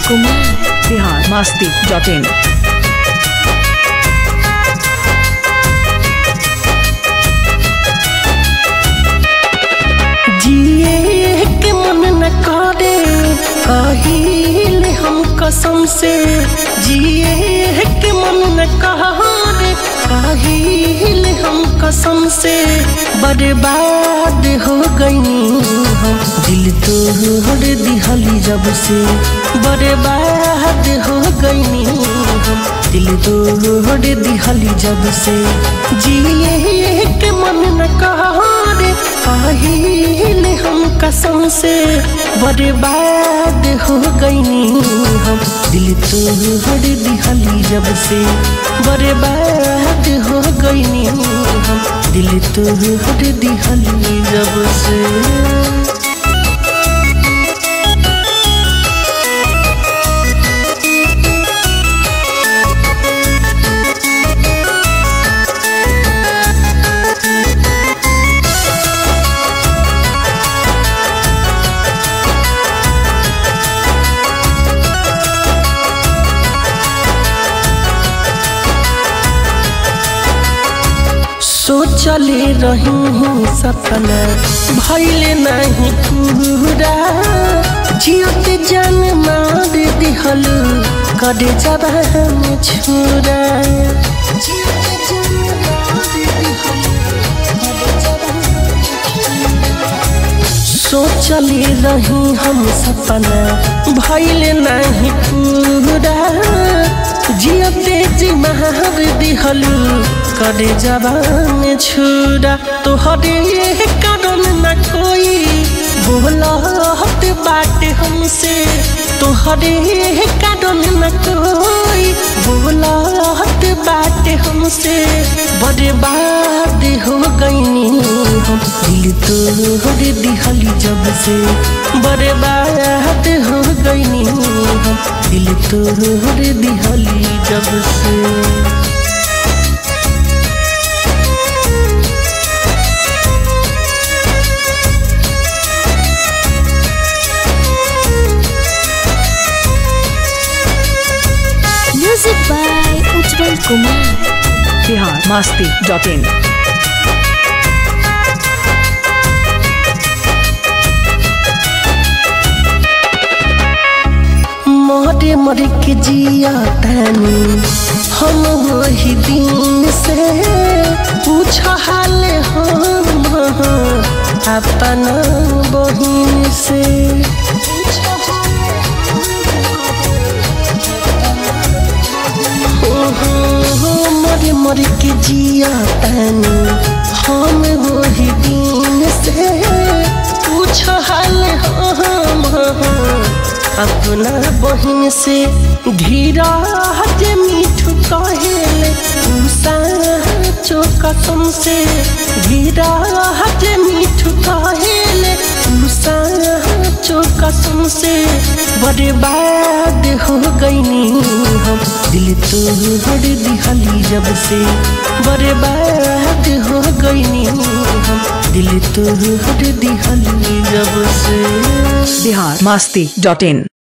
Kumar Bihar Masti dot in जिए के मन न करे कहिले हम कसम से जिए के मन न करे कहिले हम कसम से बर्बाद हो गई हम दिल तोड़ दिहली जब से बर्बाद हो गई हम दिल तोड़ दिहली जब से जिए के मन न करे काहिले हम कसम से बर्बाद हो गईनी हम दिल तोड़ दिहली जब से बर्बाद हो गईनी हम दिल तोड़ दिहली जब से सोचले रही सपना भैले नहीं पूरा जियत जान मार दिहल करे जबान छुरा सोचले रही हम सपना भैले नहीं पूरा जियते जी महार दिहलू करे जबान छुरा तोहरे कारण न कोई बोलत बात हमसे तोहरे कारण न कोई बोलत बात हमसे बर्बाद हो गईनी हम दिल तोड़ दिहली जब से बर्बाद हो गईनी हम दिल तोड़ दिहली जब से music by Ujjwal Kumar Bihar Masti dot in मोरे मर के जिया तानी हम वही दिन से पूछ हाल हम अपन बहिन से मर मर के जिया तानी हम वही दिन से पूछ हाल हम अपना बहिन से धीरा हटे मीठू कहेले उषा चो कसम से धीरा हटे मीठू कहेले उषा चो कसम से बर्बाद हो गईनी हम दिल तोड़ दिहली जब से बर्बाद हो गईनी हम दिल तोड़ दिहली जब से बिहार मास्ती डॉट इन